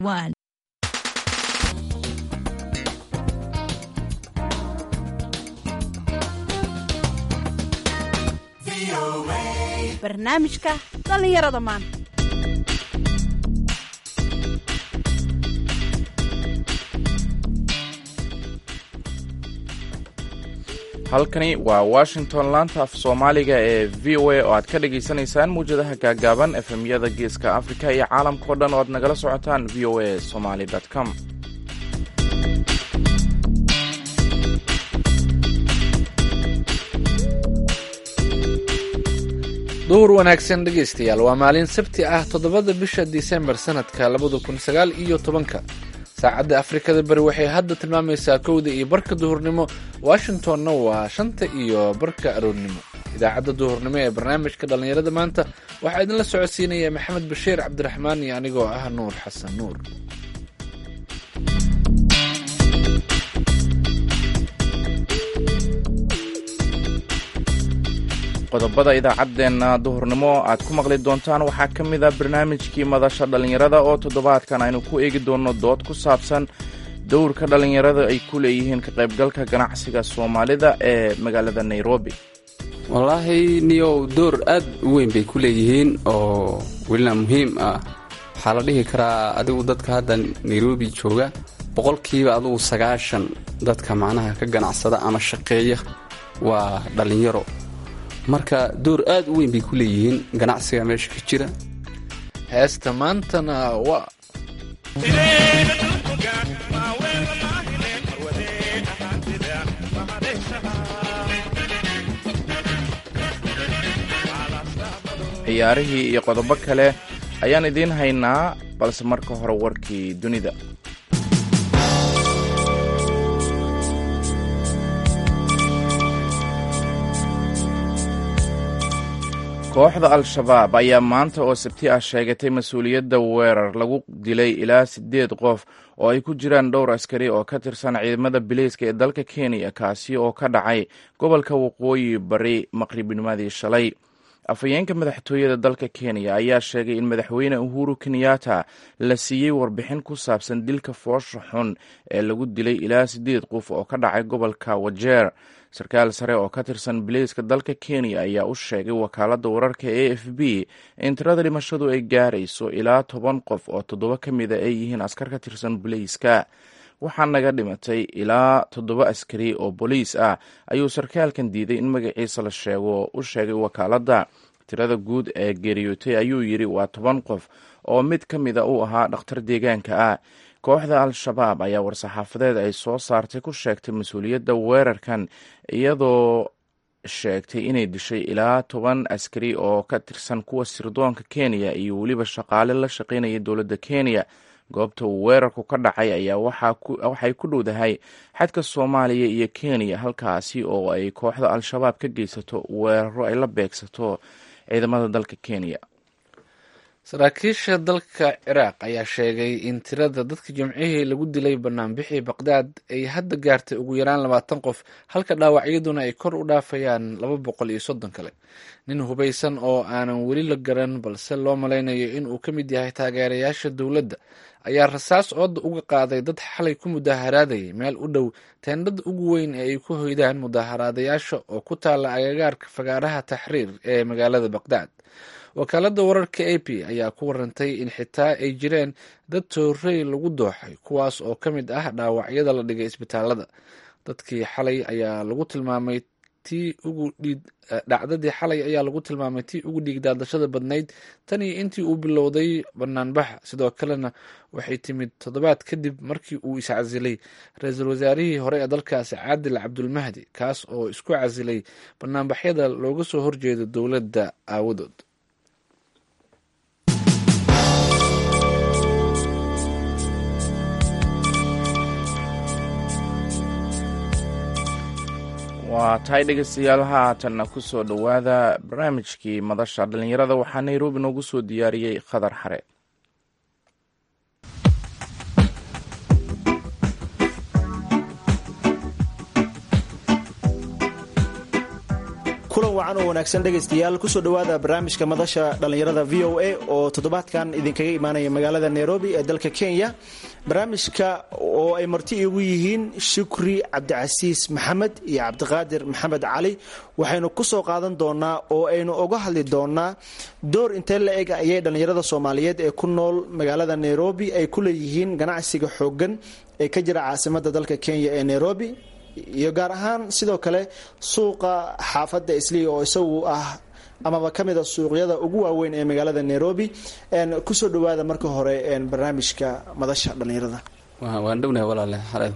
One. barnaamijka dhallinyarada maanta halkani waa washington laanta af soomaaliga ee v o a oo aad ka dhagaysanaysaan muwjadaha gaagaaban efemyada geeska afrika iyo caalamkao dhan oo aad nagala socotaan v o a somaly com duhur wanaagsan dhegaystayaal waa maalin sabti ah toddobada bisha disembar sanadka labada kun sagaal iyo tobanka saacadda afrikada bari waxay hadda tilmaamaysaa kowda iyo barka duhurnimo washingtonna waa shanta iyo barka aroornimo idaacadda duhurnimo ee barnaamijka dhallinyarada maanta waxaa idinla socodsiinaya maxamed bashiir cabdiraxmaan iyo anigoo ah nuur xasan nuur qodobada idaacaddeenna duhurnimo aad ku maqli doontaan waxaa ka mid a barnaamijkii madasha dhallinyarada oo toddobaadkan aynu ku eegi doonno dood ku saabsan dowrka dhallinyarada ay ku leeyihiin ka qaybgalka ganacsiga soomaalida ee magaalada nairobi wallaahi niyow door aad u weyn bay ku leeyihiin oo welina muhiim ah waxaa la dhihi karaa adigu dadka hadda nairobi jooga boqolkiiba adugu sagaashan dadka macnaha ka ganacsada ama shaqeeya waa dhallinyaro marka door aad u weyn bay ku leeyihiin ganacsiga meesha ka jira heesta maantana waa ciyaarihii iyo qodobo kale ayaan idiin haynaa balse marka hore warkii dunida kooxda al-shabaab ayaa maanta oo sabti ah sheegatay mas-uuliyadda weerar lagu dilay ilaa siddeed qof oo ay ku jiraan dhowr askari oo ka tirsan ciidamada bileyska ee dalka kenya kaasi oo ka dhacay gobolka waqooyi bari maqribnimadii shalay afhayeenka madaxtooyada dalka kenya ayaa sheegay in madaxweyne uhuru kenyatta la siiyey warbixin ku saabsan dilka foosha xun ee lagu dilay ilaa siddeed qof oo ka dhacay gobolka wajeer sarkaal sare oo ka tirsan bileyska dalka kenya ayaa u sheegay wakaaladda wararka a f b in tirada dhimashadu ay gaarayso ilaa toban qof oo toddoba ka mida ay yihiin askar ka tirsan bileyska waxaa naga dhimatay ilaa toddoba askari oo booliis ah ayuu sarkaalkan diiday in magaciisa la sheego u sheegay wakaaladda tirada guud ee geeriyootay ayuu yidhi waa toban qof oo mid ka mida uu ahaa dhakhtar deegaanka ah kooxda al-shabaab ayaa war-saxaafadeed ay soo saartay ku sheegtay mas-uuliyadda weerarkan iyadoo sheegtay inay dishay ilaa toban askari oo ka tirsan kuwa sirdoonka kenya iyo weliba shaqaale la shaqaynaya dowladda kenya goobta uu weerarku ka dhacay ayaa waxay ku dhowdahay xadka soomaaliya iyo kenya halkaasi oo ay kooxda al-shabaab ka geysato weeraro ay la beegsato ciidamada dalka kenya saraakiisha dalka ciraaq ayaa sheegay in tirada dadka jimcihii lagu dilay banaanbixii baqdaad ay hadda gaartay ugu yaraan labaatan qof halka dhaawacyaduna ay kor u dhaafayaan laba boqol iyo soddon kale nin hubaysan oo aanan weli la garan balse loo malaynayo in uu ka mid yahay taageerayaasha dowladda ayaa rasaas ooda uga qaaday dad xalay ku mudaaharaadayay meel u dhow teendhada ugu weyn ee ay ku hoydaan mudaaharaadayaasha oo ku taalla agagaarka fagaaraha taxriir ee magaalada baqdaad wakaaladda wararka a p ayaa ku warantay in xitaa ay jireen dad toorey lagu dooxay kuwaas oo ka mid ah dhaawacyada la dhigay isbitaalada dadkii xalay ayaa lagu tilmaamay tii ugu dhiid dhacdadii xalay ayaa lagu tilmaamay tii ugu dhiigdaadashada badnayd tan iyo intii uu bilowday banaanbaxa sidoo kalena waxay timid toddobaad kadib markii uu iscasilay ra-iisul wasaarihii hore ee dalkaasi caadil cabdulmahdi kaas oo isku casilay banaanbaxyada looga soo horjeedo dowladda aawadood waa tahay dhegeystayaal haatanna ku soo dhowaada barnaamijkii madasha dhallinyarada waxaa nairobi noogu soo diyaariyey khadar xare kulan kulan wacan oo wanaagsan dhegaystayaal kusoo dhowaada barnaamijka madasha dhallinyarada v o a oo toddobaadkan idinkaga imaanaya magaalada nairobi ee dalka kenya barnaamijka oo ay marti igu yihiin shukri cabdicasiis maxamed iyo cabdiqaadir maxamed cali waxaynu kusoo qaadan doonaa oo aynu uga hadli doonaa door intee la eg ayay dhallinyarada soomaaliyeed ee ku nool magaalada nairobi ay ku leeyihiin ganacsiga xoogan ee ka jira caasimada dalka kenya ee nairobi iyo gaar ahaan sidoo kale suuqa xaafadda isliga oo isagu ah amaba ka mid a suuqyada ugu waaweyn ee magaalada nairobi kusoo dhawaada marka hore barnaamijka madasha dhallinyarada waan dhownahay walaale xareed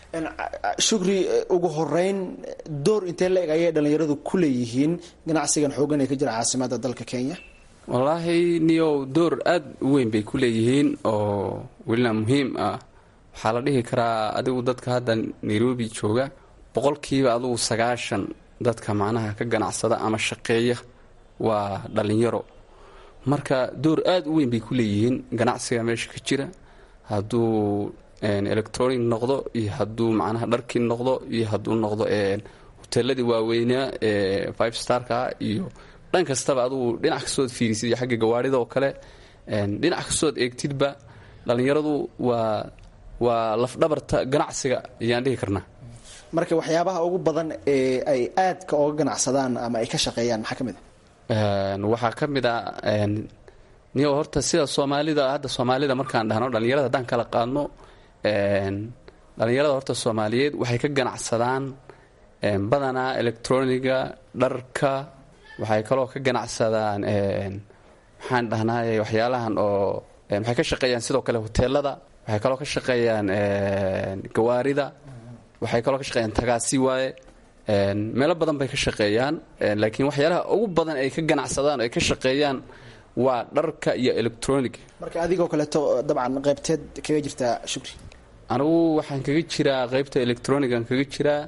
shukri ugu horeyn door intee la eg ayay dhallinyaradu ku leeyihiin ganacsigan xoogan ee ka jira caasimada dalka kenya wallaahi niyow door aada u weyn bay ku leeyihiin oo welina muhiim ah waxaa la dhihi karaa adigu dadka hadda nairobi jooga boqolkiiba adugu sagaashan dadka macnaha ka ganacsada ama shaqeeya waa dhallinyaro marka door aada u weyn bay ku leeyihiin ganacsiga meesha ka jira hadduu electronic noqdo iyo hadduu macnaha dharkii noqdo iyo hadduu noqdo hoteeladii waaweynaa ee five starka iyo dhan kastaba adugu dhinac kastood fiirisid iyo xagga gawaarida oo kale dhinac kastood eegtidba dhallinyaradu waa waa lafdhabarta ganacsiga ayaan dhihi karnaa marka waxyaabaha ugu badan ee ay aadka oga ganacsadaan ama ay ka shaqeeyaan maxaa ka mid a waxaa ka mid a niyo horta sida soomaalida hadda soomaalida markaan dhahno dhallinyarada haddaan kala qaadno dhallinyarada horta soomaaliyeed waxay ka ganacsadaan badanaa electroniga dharka waxay kaloo ka ganacsadaan maxaan dhahnaaye waxyaalahan oo waxay ka shaqeeyaan sidoo kale hoteelada waxay kaloo ka shaqeeyaan gawaarida waxay kaloo ka shaqeeyaan tagaasi waaye meelo badan bay ka shaqeeyaan laakiin waxyaalaha ugu badan ay ka ganacsadaan oo ay ka shaqeeyaan waa dharka iyo electronic marka adigoo kaleeto dabcan qaybteed kaga jirtaa shukri anigu waxaan kaga jiraa qaybta electronigan kaga jiraa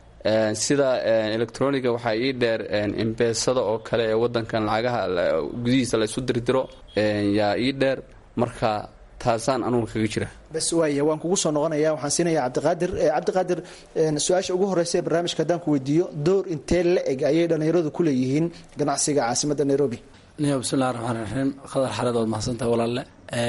sida electroniga waxaa ii dheer imbeesada oo kale ee wadankan lacagaha gudihiisa laysu dirdiro yaa ii dheer marka taasaan anugu kaga jira bas waaya waan kugu soo noqonaya waxaan siinaya cabdiqaadir cabdiqaadir su-aasha ugu horeysa ee barnaamijka haddaan ku weydiiyo door intee la eg ayay dhallinyaradu ku leeyihiin ganacsiga caasimadda nairobi niyo bismillahi raxmaan raxiim qadar xareed waad mahadsantaha walaalle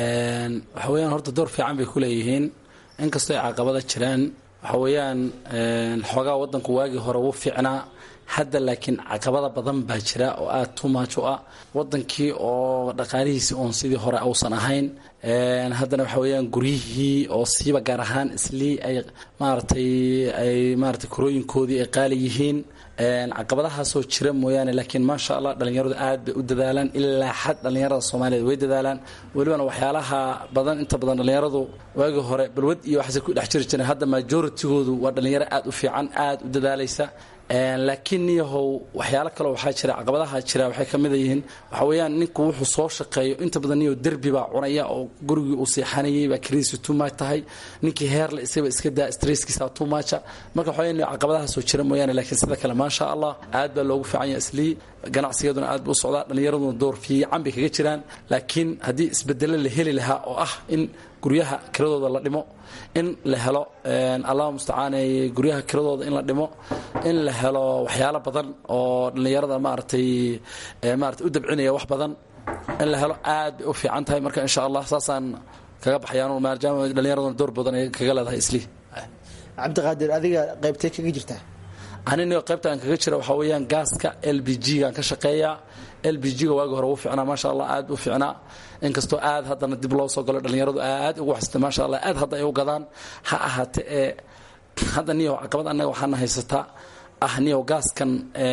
waxa weeyaan horta door fiican bay ku leeyihiin inkastoo ay caqabada jiraan waxa weeyaan xoogaa wadanku waagii hore wuu fiicnaa hadda laakiin caqabada badan baa jira oo aada tumaaj u ah wadankii oo dhaqaalihiisii oon sidii hore uusan ahayn haddana waxa weeyaan guryihii oo siiba gaar ahaan islii ay maaragtay ay maaratay korooyinkoodii ay qaali yihiin caqabadahaasoo jira mooyaane laakiin maasha allah dhallinyaradu aad bay u dadaalaan ilaa xad dhallinyarada soomaaliyeed way dadaalaan welibana waxyaalaha badan inta badan dhallinyaradu waagii hore balwad iyo waxaase ku dhex jiri jireen hadda majoritygoodu waa dhallinyaro aad u fiican aad u dadaalaysa laakiin niyahow waxyaalo kale waxaa jira caqabadaha jira waxay ka mid yihiin waxa weeyaan ninku wuxuu soo shaqeeyo inta badan niyo derbi baa cunaya oo gurigii uu seexanayay baa kariisi tumaaj tahay ninkii heerle isaba iska daa stresskiisa tumaja marka waxa weeyaan caqabadahaasoo jira mooyaane laakiin sida kale maasha allah aad baa loogu fiican yahay islii ganacsigeeduna aad buu u socdaa dhallinyaraduna door fiican bay kaga jiraan laakiin haddii isbedelo la heli lahaa oo ah in guryaha kiradooda la dhimo in la helo allah mustacaanay guryaha kiradooda in la dhimo in la helo waxyaalo badan oo dhallinyarada maaragtay maarata u dabcinaya wax badan in la helo aad bay u fiican tahay marka insha allah saasaan kaga baxayaan maadaama dhallinyaraduna door badan ay kaga leedahay islii cabdiqaadir adiga qaybtee kaga jirtaa anino qaybta aan kaga jira waxaa weeyaan gaaska l b g gaan ka shaqeeyaa l b g ga waagi hore wuu fiicnaa maasha allah aad u fiicnaa inkastoo aad haddana dib loo soo galo dhallinyaradu aad ugu waxsatay maasha allah aad hadda ay u gadaan ha ahaate ee hadda niyo caqabad annaga waxaana haysataa ah niyo gaaskan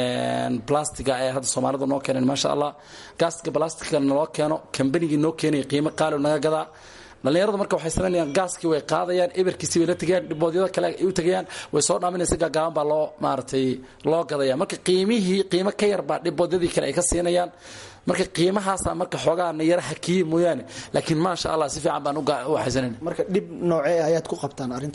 blastiga ee hadda soomaalida noo keeneen maasha allah gaaska blastiga naloo keeno kambanigii noo keenaya qiimo qaali naga gadaa dhallinyaradu marka waxay samaynayaan gaaskii way qaadayaan eberkiisii bay la tegayaan dhiboodyada kale ay u tegayaan way soo dhaaminaysa gaagaaban baa loo maaragtay loo gadaya marka qiimihii qiimo ka yar baa dhiboodyadii kale ay ka siinayaan marka qiimahaasa marka xoogaa na yara hakiye mooyaane laakiin maasha allah si fiican baan u haysanayna marka dhib noocee ayaad ku qabtaan arrintaas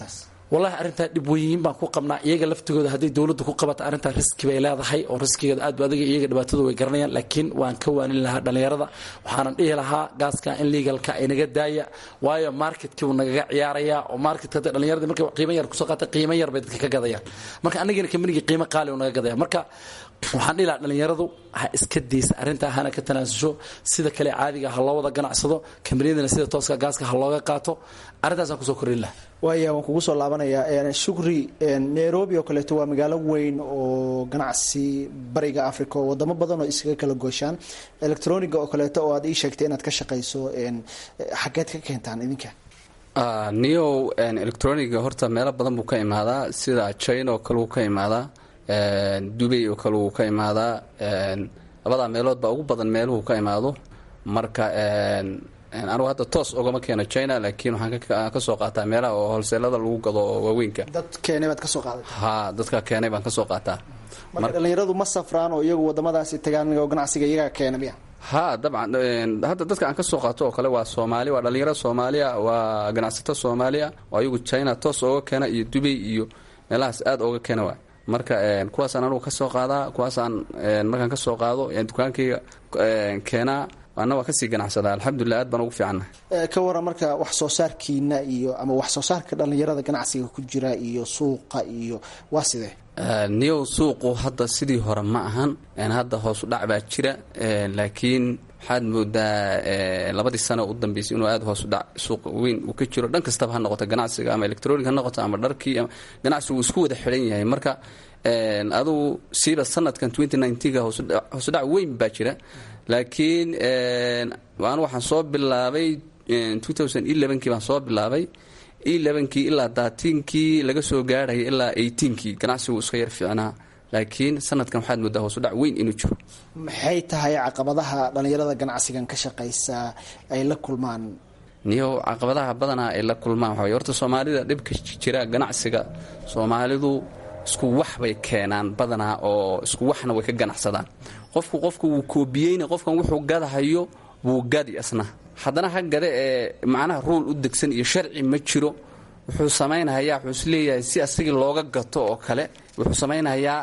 wallahi arrintaa dhib weyn baan ku qabnaa iyaga laftigooda hadday dowladda ku qabata arrintaa riski bay leedahay oo riskigeeda aad ba adiga iyaga dhibaatadu way garanayaan laakiin waan ka waanin lahaa dhallinyarada waxaanan dhihi lahaa gaaska in legalka ay naga daaya waayo marketkii uu nagaga ciyaaraya oo marketka hadda dhallinyaradii markay qiimo yar kusoo qaata qiimo yar bay dadka ka gadayaan marka anigina kambanigii qiimo qaali uu naga gadaya marka waxaan dhihi lahaa dhallinyaradu ha iska daysa arrintaa hana ka tanaasusho sida kale caadiga ha loo wada ganacsado kambaniyadana sida tooska gaaska ha looga qaato arrintaasaan kusoo kordhin lahaa waaya waan kugu soo laabanayaa shukri nairobi oo kaleeto waa magaalo weyn oo ganacsi bariga africa oo wadamo badan oo iskaga kala gooshaan electroniga oo kaleeto oo aad ii sheegtay inaad ka shaqayso xageed ka keentaan idinka neow electroniga horta meelo badan buu ka imaadaa sida china oo kale wuu ka imaadaa dubay oo kale wuu ka imaadaa labadaa meelood baa ugu badan meeluhu ka imaado marka anugu hadda toos ogama keeno china laakiin waxaan kasoo qaataa meelaha oo holseelada lagu gado oo waaweynka dad keenay baad kasoo qaaday ha dadka keenay baan kasoo qaataa marka dhallinyaradu ma safraan oo iyagu wadamadaasi tagaan oo ganacsiga iyagaa keena miya ha dabcan hadda dadka aan kasoo qaato oo kale waa soomaali waa dhallinyaro soomaaliya waa ganacsato soomaaliya oo ayagu china toos ooga keena iyo dubay iyo meelahaas aad ooga keena waay marka kuwaasaan anugu kasoo qaadaa kuwaasaan markaan kasoo qaado dukaankayga keenaa ana waa kasii ganacsadaa alxamdulilah aad baan ugu fiicannahay ka waran marka wax soo saarkiina iyo ama wax soo saarka dhallinyarada ganacsiga ku jira iyo suuqa iyo waa sidee niyow suuqu hadda sidii hore ma ahan hadda hoosu dhac baa jira laakiin waxaad moodaa labadii sano u dambeysay inuu aad hoosu dhac suuq weyn uu ka jiro dhan kastaba ha noqoto ganacsiga ama electronic ha noqoto ama dharkii ama ganacsigu isku wada xidhan yahay marka adugu siiba sanadkan ga hoosudhac weyn baa jira laakiin anu waxaan soo bilaabay kii baan soo bilaabay kii ilaa daatiinkii laga soo gaarhaya ilaa kii ganacsigu iska yar fiicnaa laakiin sanadkan waxaad moodaa hoosudhac weyn inuu jiro maxay tahay caqabadaha dhallinyarada ganacsigan ka shaqaysa ay la kulmaan niyow caqabadaha badanaa ay la kulmaan waxaa horta soomaalida dhibka jira ganacsiga soomaalidu isku wax bay keenaan badanaa oo isku waxna way ka ganacsadaan qofku qofku wuu koobiyeyna qofkan wuxuu gadahayo wuu gadi asna haddana ha gade ee macnaha ruul u degsan iyo sharci ma jiro wuxuu samaynahayaa wuxuu isleeyahay si asigii looga gato oo kale wuxuu samaynahayaa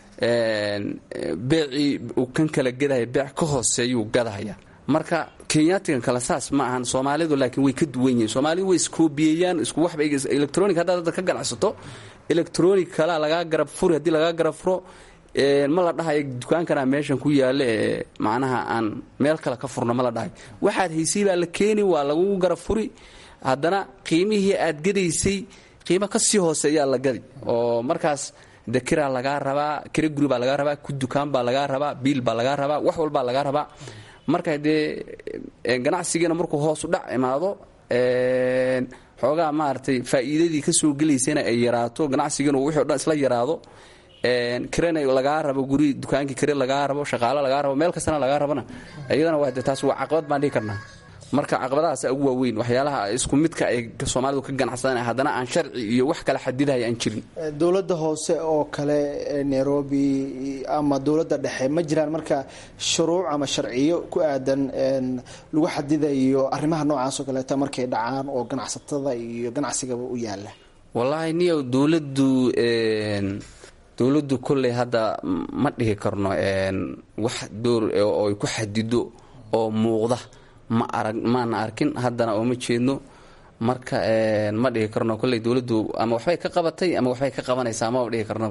beecii uu kan kala gadahaya beec ka hooseeyuu gadahayaa marka kenyaatigan kale saas ma ahan soomaalidu laakiin way ka duwan yihiin soomaalidu way iskoobiyeeyaan isku waxba electronic haddaad hadda ka ganacsato electronic kalea lagaa garab furi haddii lagaa garab furo ma la dhahayo dukaankana meeshan ku yaalla ee macnaha aan meel kale ka furno ma la dhahayo waxaad haysay baa la keeni waa lagu garab furi haddana qiimihii aad gadaysay qiimo ka sii hooseeyaa la gadi oo markaas de kiraa lagaa rabaa kira guri baa lagaa rabaa ku dukaan baa lagaa rabaa biil baa lagaa rabaa wax walbaa lagaa rabaa marka dee ganacsigiina markuu hoos u dhac imaado xoogaa maaragtay faa'iidadii ka soo gelaysana ay yaraato ganacsigiina wixii o dhan isla yaraado kirana lagaa rabo guri dukaankii kire lagaa rabo shaqaalo lagaa rabo meel kastana lagaa rabona iyadana waa de taas waa caqabad baan dhihi karnaa marka caqabadahaasa ugu waaweyn waxyaalaha isku midka ay soomaalidu ka ganacsadaan haddana aan sharci iyo wax kala xadidaya aan jirin dowladda hoose oo kale nairobi ama dowladda dhexe ma jiraan marka shuruuc ama sharciyo ku aadan lagu xadidayo arrimaha noocaas oo kaleeta markay dhacaan oo ganacsatada iyo ganacsigaba u yaala wallaahi niyow dowladdu dowladdu kolley hadda ma dhihi karno wax door oo ay ku xadido oo muuqda ma arag maana arkin haddana oo ma jeedno marka ma dhihi karno kolley dowladdu ama waxbay ka qabatay ama waxbay ka qabanaysaa maba dhihi karno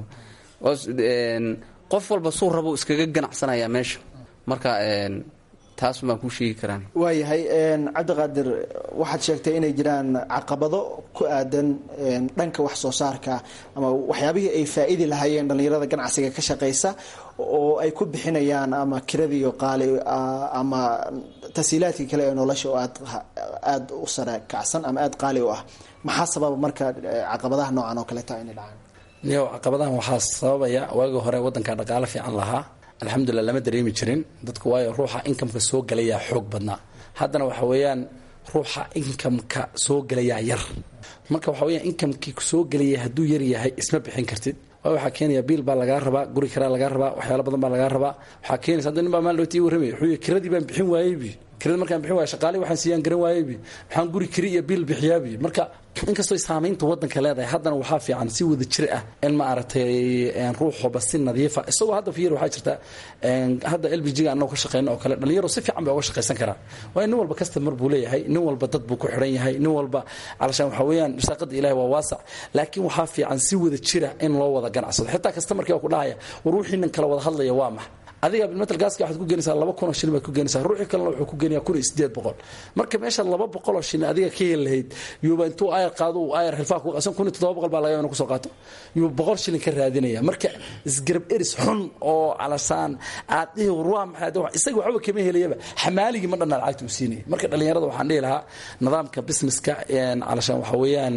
qof walba suu rabo iskaga ganacsanaya meesha marka taas baan kuu sheegi karaan waayahay cabdiqaadir waxaad sheegtay inay jiraan caqabado ku aadan dhanka wax soo saarka ama waxyaabihii ay faa-idi lahaayeen dhallinyarada ganacsiga ka shaqaysa oo ay ku bixinayaan ama kiradiiyo qaali ama tasiilaadkii kale ee nolosha oo aad aada u sare kacsan ama aada qaali u ah maxaa sababa marka caqabadaha noocan oo kaleeta inay dhacaan niyow caqabadahan waxaa sababaya waagii hore waddanka dhaqaalo fiican lahaa alxamdulilah lama dareemi jirin dadku waayo ruuxa inkamka soo gelayaa xoog badnaa haddana waxa weeyaan ruuxa inkamka soo gelayaa yar marka waxa weyaan inkamkii soo gelaya hadduu yar yahay isma bixin kartid waay waxaa keenaya biil baa lagaa rabaa guri karaa lagaa rabaa waxyaalo badan baa lagaa rabaa waxaa keenaysa hadda nin baa maal dhowti warramay wuxuu kiradii baan bixin waayeybi kirada markaan bixin waaya shaqaale waxaan siiyaan garan waayeybi maxaan guri kiri iyo biil bixiyaabi marka inkastoo saamaynta wadanka leedahay haddana waxaa fiican si wada jir ah in ma aragtay ruuxoba si nadiifa isagoo hadda fiir waxaa jirta hadda l b g ga annago ka shaqeyno oo kale dhalinyaro si fiican bay uga shaqaysan karaan waayo nin walba customer buu leeyahay nin walba dad buu ku xidhan yahay nin walba calashaan waxaa weeyaan risaaqada ilahi waa waasac laakiin waxaa fiican si wada jira in loo wada ganacsado xitaa customerkii waa ku dhahaya war wixii nin kala wada hadlaya waa max adiga bilmetal gaaska waxaad ku geenaysaa laba kun oo shilin baad ku geenaysaa ruuxii kalena wuxuu ku geenayaa kun iyo sideed boqol marka meesha laba boqol oo shilin adiga ka heli lahayd yuuba intuu ayar qaado uu ayar xilfaa ku qasan kun iyo toddoba boqol baa laga yaaba inuu kusoo qaato yuuba boqol shilin ka raadinaya marka isgarab eris xun oo calasaan aad dhihi war waa maxay isaga waxba kama helayaba xamaaligii ma dhanna lacagta uu siinayay marka dhallinyarada waxaan dhihi lahaa nidaamka businesska calashaan waxa weeyaan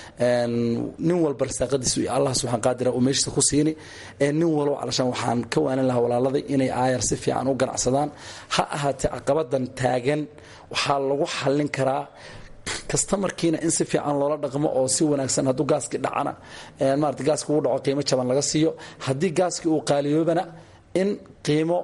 nin walba risaaqadiisu iyo allah subxaan qaadira uu meeshiisa ku siini nin walba calashaan waxaan ka waanin lahaa walaaladay inay aayar si fiican u ganacsadaan ha ahaatee caqabadan taagan waxaa lagu xallin karaa kastamarkiina in si fiican loola dhaqmo oo si wanaagsan hadduu gaaskii dhacana maarata gaaski uu dhaco qiimo jaban laga siiyo haddii gaaskii uu qaaliyoobana in qiimo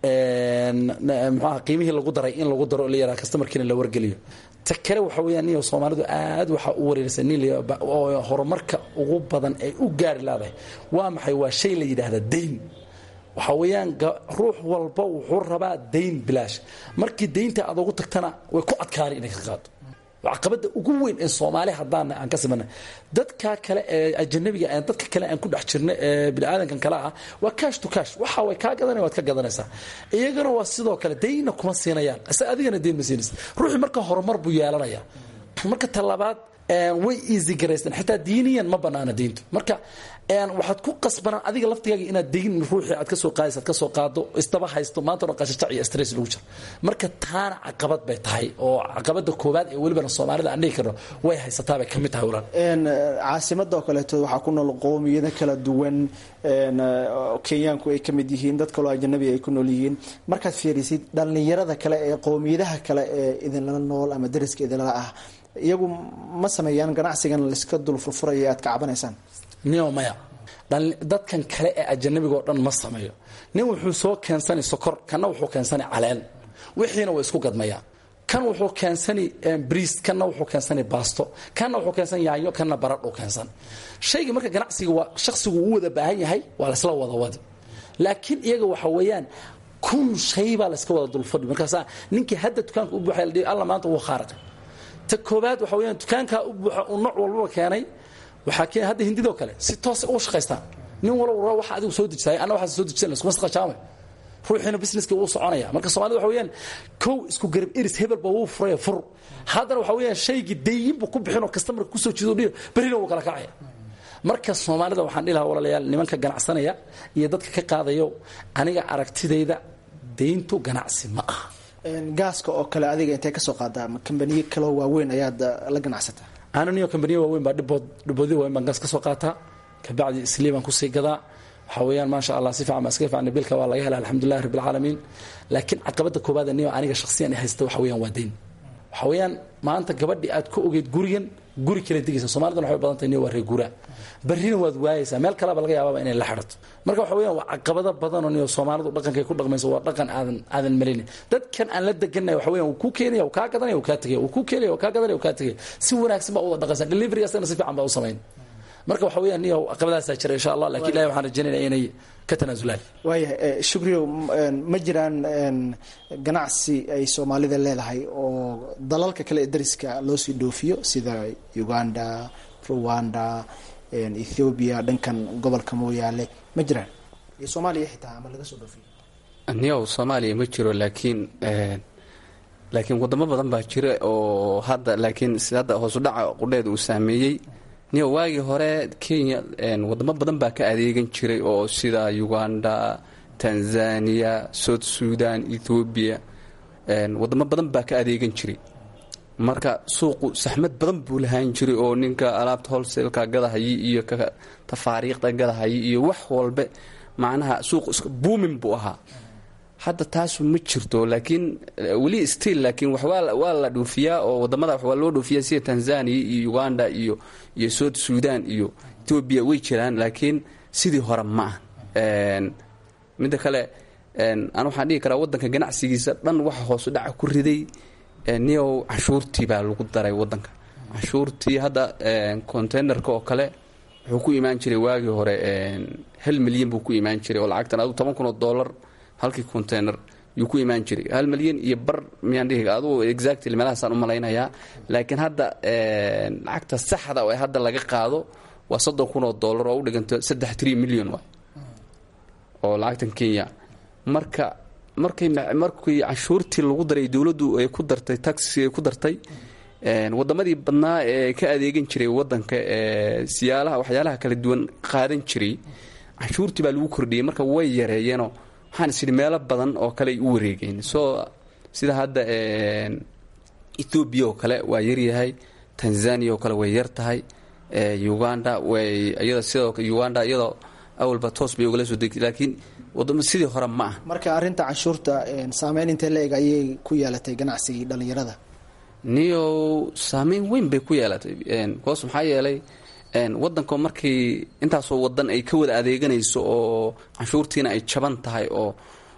muxuaha qiimihii lagu daray in lagu daro la yaraha kastamarkiina la wargeliyo ta kale waxa weeyaan niyo soomaalidu aad waxaa u wareeraysa nin oo horumarka ugu badan ay u gaari leedahay waa maxay waa shay la yidhaahda dayn waxaa weeyaan ruux walba wuxuu rabaa dayn bilaash markii daynta aad ugu tagtana way ku adkaani inay ka qaado caqabada ugu weyn ee soomaali haddaan aan ka simanay dadka kale ee ajanabiga dadka kale aan ku dhex jirna ee biniaadankan kale ah waa cash to cash waxa way kaa gadanaya waad ka gadanaysaa iyagana waa sidoo kale dayna kuma siinayaan ise adigana dayn ma siinaysa ruuxii marka horumar buu yeelanaya marka talabaad way easy garaysteen xitaa diiniyan ma banaana diintu marka waxaad ku qasbanaan adiga laftigaaga inaad degin ruuxii aad kasoo qaadaysa aad kasoo qaado isdaba haysto maanta dhan qashajac iyo stress lagu jiro marka taana caqabad bay tahay oo caqabada koowaad ee welibana soomaalida aan dhihi karno way haysataa bay ka mid tahay walaal caasimada oo kaleeto waxaa ku nool qowmiyado kala duwan kenyaanku ay ka mid yihiin dad kaloo ajanabi ay ku nool yihiin markaad fiirisid dhallinyarada kale ee qowmiyadaha kale ee idinlala nool ama dariska idinlala ah iyagu ma sameeyaan ganacsigan laiska dul furfuraya aad ka cabanaysaan nio maya dadkan kale ee ajanabiga oo dhan ma sameeyo nin wuxuu soo keensanay sokor kanna wuxuu keensanay caleen wixiina way isku gadmayaan kan wuxuu keensanay briis kanna wuxuu keensanay baasto kanna wuxuu keensan yaanyo kanna baradhuu keensan shayga marka ganacsiga waa shakhsigu uu wada baahan yahay waa laysla wada wadi laakiin iyaga waxa weeyaan kun shay baa layska wada dulfadhi markaasa ninkii hadda dukaanka u buuxay la alla maanta wuu khaaraqay ta koobaad waxa weyaan dukaankaa u buuxa uu nooc walbaba keenay waxaa keen hadda hindidoo kale si toosa uga shaqaystaan nin walba waxa adigu soo dejisaay anna waxaa soo dejisan iskuma saqajaamay ruuxiina businesska wuu soconaya marka soomaalida waxa weeyaan kow isku garab eris hebelba wuu furaya fur haddana waxa weeyaan shaygii dayin buu ku bixinoo kastamarka kusoo jido dhiyo berrina wuu kala kacaya marka soomaalida waxaan dhihi lahaa walaalayaal nimanka ganacsanaya iyo dadka ka qaadayo aniga aragtidayda dayntu ganacsi ma aha gaaska oo kale adiga intay kasoo qaadaa ma kambaniyo kaloo waaweyn ayaad la ganacsataa ananiyo kambaniya waaweyn baa dhibood dhiboodyo waaweyn baan gaas ka soo qaataa kabacdi islii baan kusii gadaa waxaa weeyaan maasha allah si fiican baan iskaga fiicnay bilka waa laga hela alxamdulillahi rabbi alcaalamiin laakiin caqabada koobaad niyo aniga shakhsiyan i haysta waxa weeyaan waa dayn waxa weeyaan maanta gabadhii aad ku ogeyd gurigan guri kale degaysa soomaalidana waxay badan tahay niyo waa reer guuraa barrina waad waayaysaa meel kaleba laga yaababa inay la xidhato marka waxa weeyaan waa caqabado badanoo niyo soomaalidu dhaqankay ku dhaqmayso waa dhaqan aadan aadan malaynin dadkan aan la deganay waxa weeyaan wuu kuu keenaya wuu kaa gadanaya wuu kaa tegaya wuu kuu keenaya wuu kaa gadanaya wuu kaa tegaya si wanaagsan baa uwada dhaqaysaa delivery asagana si fiican baa u samayn marka waxa weeyaan niyo caqabadaasaa jira insha allah lakin ilahi waxaan rajaynaya inay ka tanaasulaan waayahay shukriyow ma jiraan ganacsi ay soomaalida leedahay oo dalalka kale ee dariska loo sii dhoofiyo sida uganda rwanda ethoobiya dhankan gobolka mooyaale ma jiraan iyo soomaaliya xitaa ama laga soo dhoofiyo niyow soomaaliya ma jiro laakiin laakiin wadamo badan baa jira oo hadda laakiin hadda hoosudhaca qudheeda uu saameeyey niyo waagii hore kenya wadamo badan baa ka adeegan jiray oo sida uganda tanzania south sudan ethoobiya wadamo badan baa ka adeegan jiray marka suuqu saxmad badan buu lahaan jiray oo ninka alaabta holselka gadahayi iyo tafaariiqda gadahayi iyo wax walbe macnaha suuqu iska buumin buu ahaa hadda taasu ma jirto laakiin weli still laakiin waa la dhoofiyaa oo wadamada waa loo dhoofiyaa sida tanzania iyo uganda iyo iyo south sudan iyo etoobiya way jiraan laakiin sidii hore ma ah midda kale aan waxaan dhihi karaa waddanka ganacsigiisa dhan waxa hoosu dhaca ku riday niyow canshuurtii baa lagu daray waddanka canshuurtii hadda containerka oo kale wuxuu ku imaan jiray waagii hore hal milyan buu ku imaan jiray oo lacagtan adu toban kun oo dollar halkii container yuu ku imaan jiray hal milyan iyo bar miyaan dhihi adugu exactly meelahaasaan u malaynayaa laakiin hadda lacagta saxda oo hadda laga qaado waa soddon kun oo dollar oo u dhiganto saddex three million waay oo lacagtan kenya marka markay markii canshuurtii lagu daray dowladdu ay ku dartay taxi ay ku dartay wadamadii badnaa ee ka adeegan jiray wadanka ee siyaalaha waxyaalaha kala duwan qaadan jiray canshuurtii baa lagu kordhiyey marka way yareeyeenoo waxaan is idhi meelo badan oo kale ay u wareegeen soo sida hadda ethoobiya oo kale waa yaryahay tanzania oo kale way yar tahay uganda way iyada sidoo uganda iyadoo awalba toos bay ugala soo degtay laakiin wadamo sidii hore ma ah marka arrinta canshuurta saameyn intee la eg ayay ku yeelatay ganacsigii dhallinyarada niyow saameyn weyn bay ku yeelatay bcause maxaa yeelay wadanka markii intaasoo wadan ay ka wada adeeganayso oo canshuurtiina ay jaban tahay oo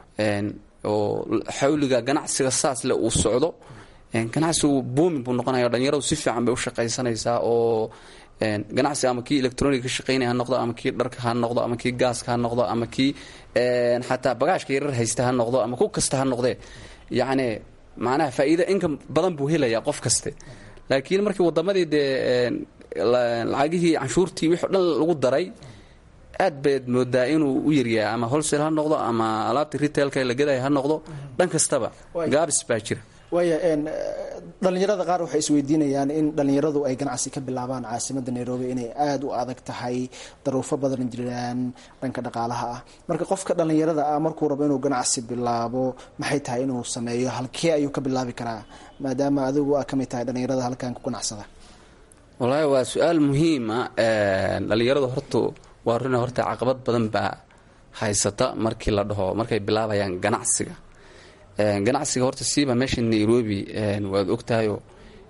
oo xawliga ganacsiga saas le uu socdo ganacsigu boomin buu noqonaya dhalinyaradu si fiican bay u shaqaysanaysaa oo ganacsi ama kii electronic ka shaqaynaya ha noqdo ama kii dharka ha noqdo ama kii gaaska ha noqdo ama kii xataa bagaashka yarar haysta ha noqdo ama ku kasta ha noqdee yacni macnaha faa'iida inka badan buu helayaa qof kaste laakiin markii wadamadii dee lacagihii canshuurtii wixii o dhan lagu daray aad bayd moodaa inuu u yaryahay ama holsel ha noqdo ama alaabta retailka la gadaya ha noqdo dhan kastaba gaabis baa jira waaya dhallinyarada qaar waxay isweydiinayaan in dhallinyaradu ay ganacsi ka bilaabaan caasimadda nairobi inay aada u adag tahay daruufo badan jiraan dhanka dhaqaalaha ah marka qofka dhallinyarada ah markuu rabo inuu ganacsi bilaabo maxay tahay inuu sameeyo halkee ayuu ka bilaabi karaa maadaama adigu aa ka mid tahay dhallinyarada halkan ku ganacsada wallaahi waa su-aal muhiima dhallinyaradu horta waa runa horta caqabad badan baa haysata markii la dhaho markay bilaabayaan ganacsiga ganacsiga horta siiba meesha nairobi waad ogtahayoo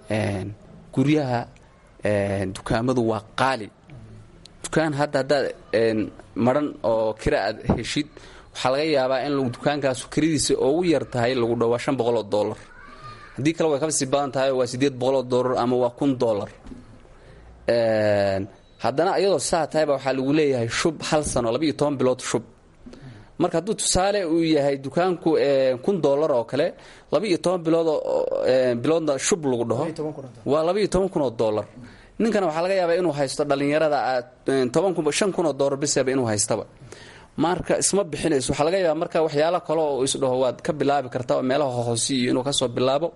guryaha dukaamadu waa qaali dukaan hadda haddaad maran oo kira aad heshid waxaa laga yaabaa in dukaankaasu kiradiisa ugu yar tahay lagu dhowaa shan boqol oo dollar haddii kale way kasii badan tahay waa siddeed boqol oo dollar ama waa kun dollar haddana iyadoo saa tahayba waxaa lagu leeyahay shub hal sano laba iyo toban bilood shub marka hadduu tusaale uu yahay dukaanku kun dollar oo kale laba iyo toban bilood biloodna shub lagu dhaho waa laba iyo toban kun oo dollar ninkana waxaa laga yaabaa inuu haysto dhallinyarada toban kun shan kun oo dollar bisaba inuu haystaba marka isma bixinayso waxaa laga yaabaa marka waxyaalo kale oo isdhaho waad ka bilaabi kartaa oo meelaha hoose iyo inuu kasoo bilaabo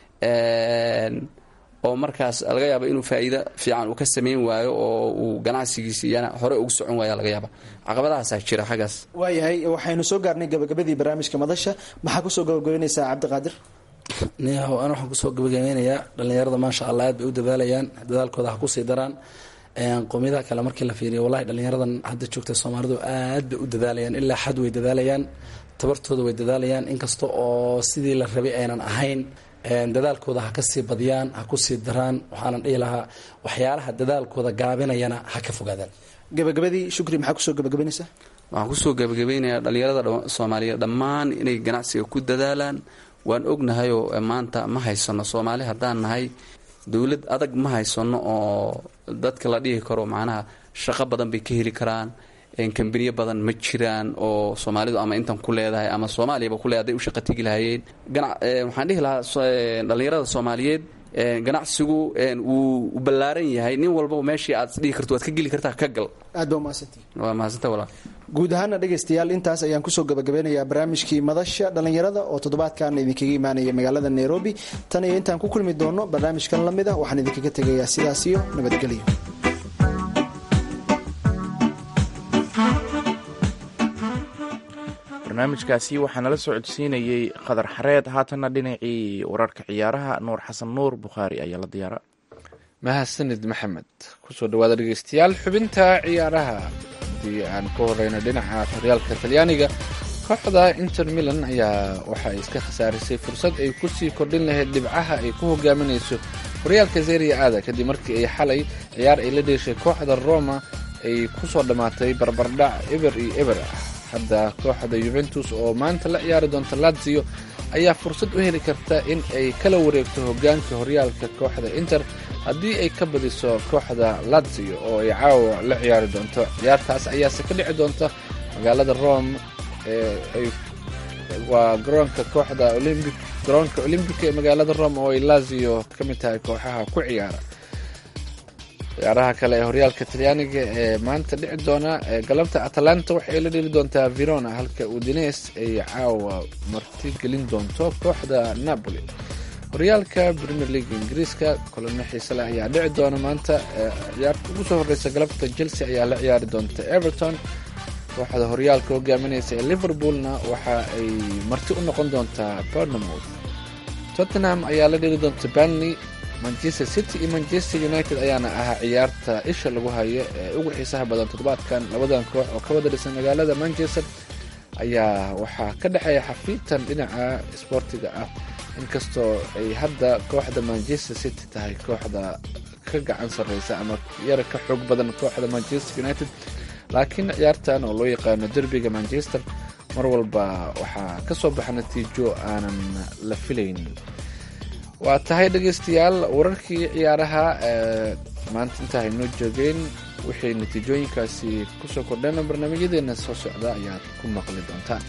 oo markaas laga yaaba inuu faa'iido fiican uu ka samayn waayo oo uu ganacsigiisi iyana hore ugu socon waaya laga yaaba caqabadahaasaa jira xaggaas waayahay waxaynu soo gaarnay gabagabadii barnaamijka madasha maxaa kusoo gabagabeynaysaa cabdiqaadir niyahow an waxaan kusoo gabagabeynayaa dhallinyarada maasha allah aad bay u dadaalayaan dadaalkooda ha kusii daraan qowmiyadaha kale markii la fiiriyo wallahi dhallinyaradan hadda joogta soomaalidu aad bay u dadaalayaan ilaa xad way dadaalayaan tabartooda way dadaalayaan inkasta oo sidii la rabay aynan ahayn dadaalkooda ha ka sii badiyaan ha ku sii daraan waxaanan dhihi lahaa waxyaalaha dadaalkooda gaabinayana ha ka fogaadaan gabagabadii shukri maxaa kusoo gabagabeynaysaa waxaan kusoo gabagabeynayaa dhallinyarada soomaaliyeed dhammaan inay ganacsiga ku dadaalaan waan ognahayoo maanta ma haysano soomaali haddaan nahay dowlad adag ma haysano oo dadka la dhihi karo macnaha shaqo badan bay ka heli karaan kambaniyo badan ma jiraan oo soomaalidu ama intan ku leedahay ama soomaaliyaba kule haday u shaqa tegi lahayeen waxaan dhihi lahaa dhallinyarada soomaaliyeed ganacsigu wuu ballaaran yahay nin walbaba meeshii aad dhihi karto waad ka geli kartaa ka gal aad ba umahadsantii waa mahadsanta walaa guud ahaana dhegaystayaal intaas ayaan kusoo gabagabeynayaa barnaamijkii madasha dhallinyarada oo toddobaadkan idinkaga imaanaya magaalada nairobi tan iyo intaan ku kulmi doono barnaamijkan la mid a waxaan idinkaga tegayaa sidaas iyo nabadgelyo barnaamijkaasi waxaa nala soo codsiinayey qadar xareed haatanna dhinacii wararka ciyaaraha nuur xasan nuur bukhaari ayaa la diyaara mahadsanid maxamed kusoo dhawaada dhegeystayaal xubinta ciyaaraha haddii aan ku horeyno dhinaca horyaalka talyaaniga kooxda inter milan ayaa waxa ay iska khasaarisay fursad ay kusii kordhin lahayd dhibcaha ay ku hogaaminayso horyaalka seria aada kadib markii ay xalay ciyaar ay la dheeshay kooxda roma ay kusoo dhammaatay barbardhac eber iyo eber ah hadda kooxda yuventus oo maanta la ciyaari doonta lazio ayaa fursad u heli karta in ay kala wareegto hogaanka horyaalka kooxda inter haddii ay ka badiso kooxda lazio oo ay caawa la ciyaari doonto ciyaartaas ayaase ka dhici doonta magaalada rome waa garoonka kooxda olymbic garoonka olymbica ee magaalada rome oo ay lazio ka mid tahay kooxaha ku ciyaara ciyaaraha kale ee horyaalka talyaaniga ee maanta dhici doona galabta atalanta waxay la dheli doontaa verona halka udines ay caawa marti gelin doonto kooxda napoli horyaalka premier league ingiriiska kulano xiise leh ayaa dhici doona maanta ciyaarta ugu soo horeysa galabta chelsea ayaa la ciyaari doonta everton kooxda horyaalka hogaaminaysa ee liverpoolna waxa ay marti u noqon doontaa bournemouth tottenham ayaa la dheli doonta banley manchester city iyo manchester united ayaana ahaa ciyaarta isha lagu hayo ee ugu xiisaha badan toddobaadkan labadan koox oo ka wada dhisan magaalada manchester ayaa waxaa ka dhexeeya xafiitan dhinaca isboortiga ah inkastoo ay hadda kooxda manchester city tahay kooxda ka gacan sarreysa ama yara ka xoog badan kooxda manchester united laakiin ciyaartan oo loo yaqaano derbiga manchester mar walba waxaa ka soo baxa natiijo aanan la filayn waa tahay dhegaystayaal wararkii ciyaaraha maanta intaa haynoo joogeen wixii natiijooyinkaasi kusoo kordheen barnaamijyadeena soo socda ayaad ku maqli doontaan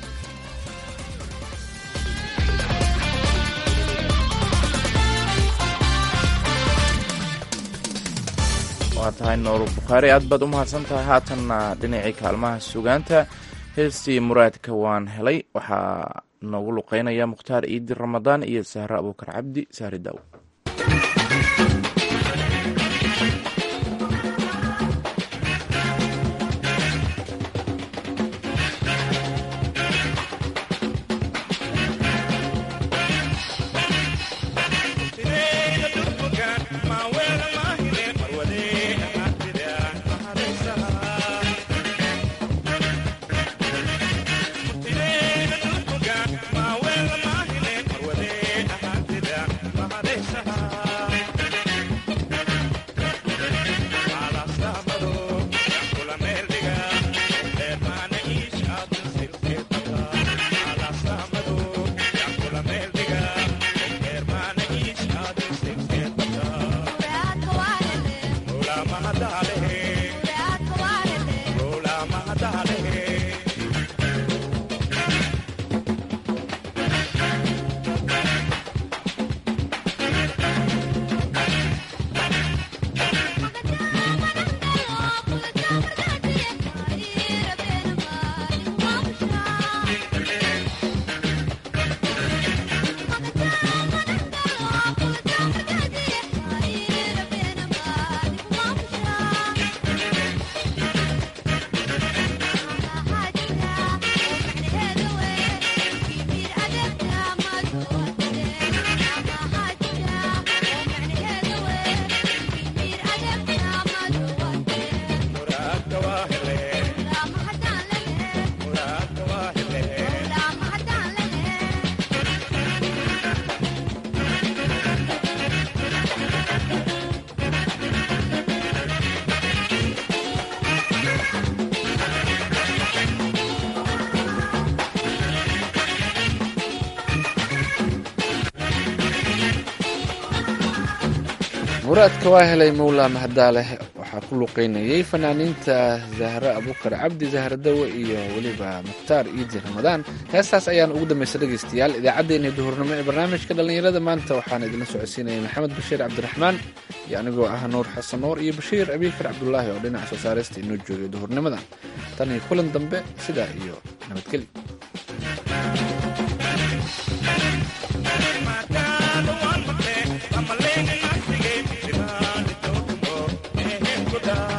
waa tahay nooru bukhaari aad baad u mahadsan tahay haatanna dhinacii kaalmaha sugaanta heestii muraadka waan helay waxaa noogu luqeynaya mukhtaar iidi ramadaan iyo sahre abuukar cabdi sahri daaw muraadka waa helay mowlaa mahadaaleh waxaa ku luqeynayay fanaaniinta zahre abukar cabdi zahre dawe iyo weliba mukhtaar iidi ramadaan heestaas ayaan ugu dambaysa dhegaystayaal idaacaddeenii duhurnimo ee barnaamijka dhallinyarada maanta waxaan idinla socodsiinaya maxamed bashiir cabdiraxmaan iyo anigoo ah nuur xasan nuur iyo bashiir abiikar cabdulaahi oo dhinaca soo saaraysta inoo joogay duhurnimadan tan iyo kulan dambe sidaa iyo nabadgelyo Good